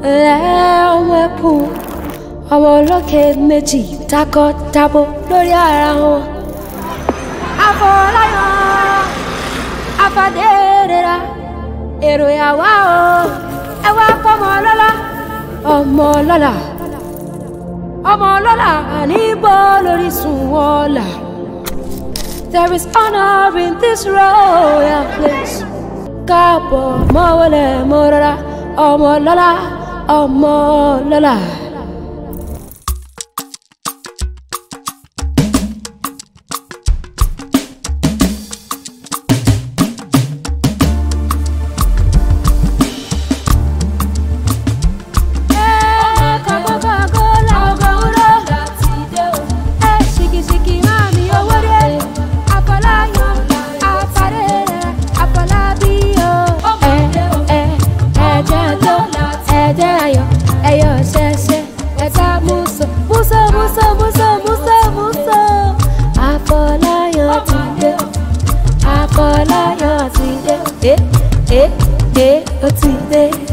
ọmọ ẹkùn ọmọ ọlọ́kẹ́ méjì takọ-tabo lórí ara wọn. Afọláyàn afadérera èrò ìyàwó o ẹ wá fọmọ lọ́la ọmọ lọ́la ọmọ lọ́la níbo lórí sùn wọ́ọ̀la. There is honor in this royal place. Káàbọ̀ mọ́wọ́lẹ̀ mọ́rọ́lá ọmọ lọ́la ọmọ lọ́la. Afọláyàn ti dé, eh, eh, eh, ó ti dé.